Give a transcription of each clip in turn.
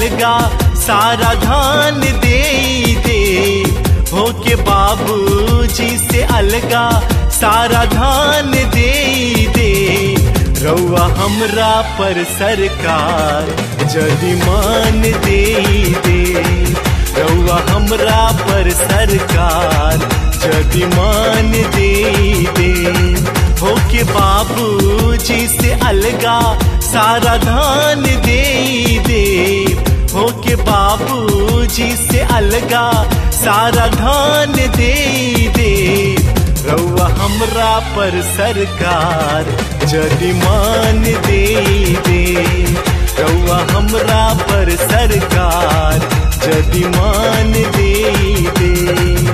अलगा सारा धान दे दे हो के बाबूजी से अलगा सारा धान दे दे रउआ हमरा पर सरकार जदि मान दे दे रउआ हमरा पर सरकार जदि मान दे दे हो के बाबूजी से अलगा सारा धान दे दे हो के बाबूजी से अलगा सारा धान दे दे रउआ हमरा पर सरकार जदि मान दे दे रउआ हमरा पर सरकार जदि मान दे दे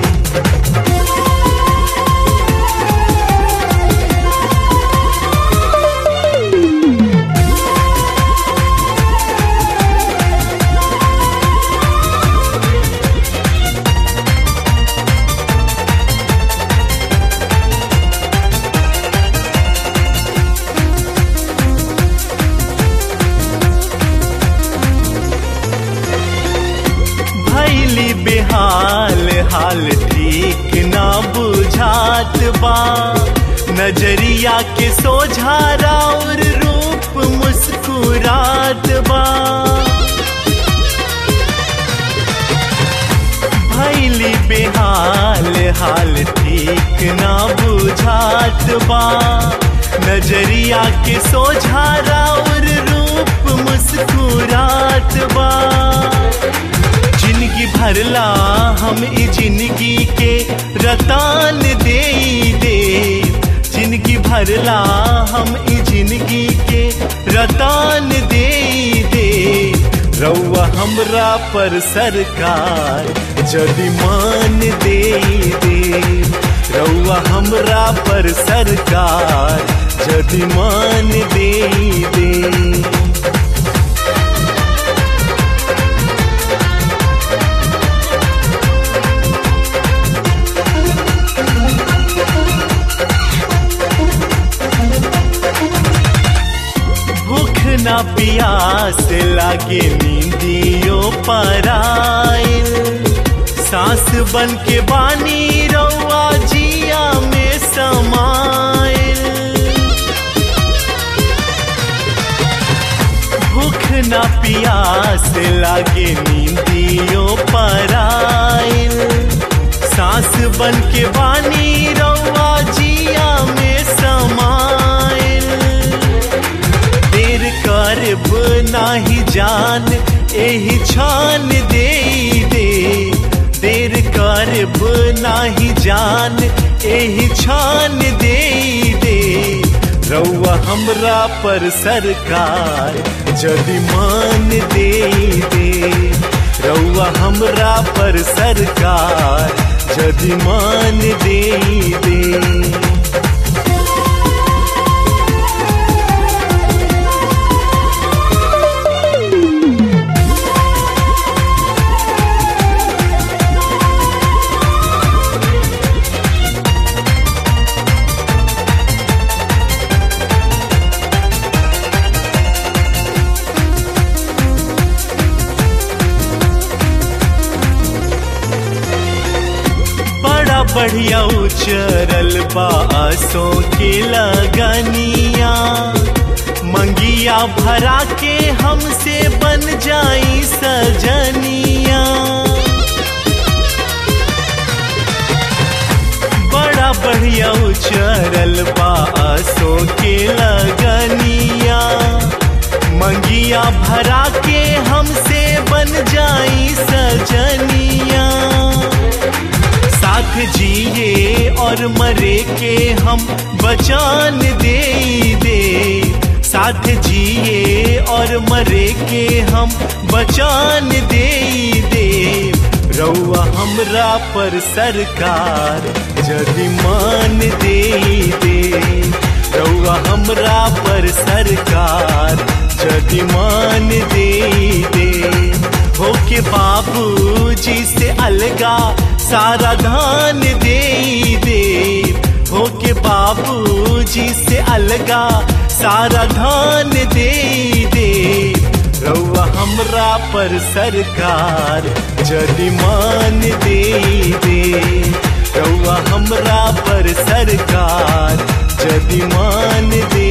भैली बेहाल हाल ठीक ना बुझात बा नजरिया के सोझारा और रूप मुस्कुरात बा भैली बेहाल हाल ठीक ना बुझात बा नजरिया के सोझारा और रूप मुस्कुरात बा जिंदगी भरला हम ई जिंदगी के रतान दे दे जिंदगी भरला हम ई जिंदगी के रतान दे दे रउआ हमरा पर सरकार जदि मान दे दे रउआ हमरा पर सरकार जदि मान दे दे भूख ना पियास लागे नींदियो पराइल सांस बन के बानी रउआ जिया में समाइल भूख ना पियास लागे नींदियो पराइल सांस बन के बानी रउआ जिया में समाइल देर करब नाही जान एही छान दे दे देर करब नाही जान एही छान दे दे रउआ हमरा पर सरकार जदि मान दे दे रउआ हमरा पर सरकार जदि मान दे दे बड़ा बढ़िया उचरल बासों के लगनिया मंगिया भरा के हमसे बन जाई सजनिया बड़ा बढ़िया उचरल बासों के लगनिया मंगिया भरा के हमसे बन जाई सजनिया साथ जिए और मरे के हम बचान दे दे साथ जिए और मरे के हम बचान दे दे रउआ हमरा पर सरकार जदि मान दे दे रउआ हमरा पर सरकार जदि मान दे दे होके बाबूजी से अलगा सारा धान दे दे होके बाबूजी से अलगा सारा धान दे दे रउआ हम हमरा पर सरकार जदि मान दे दे रउआ हमरा पर सरकार जदि मान दे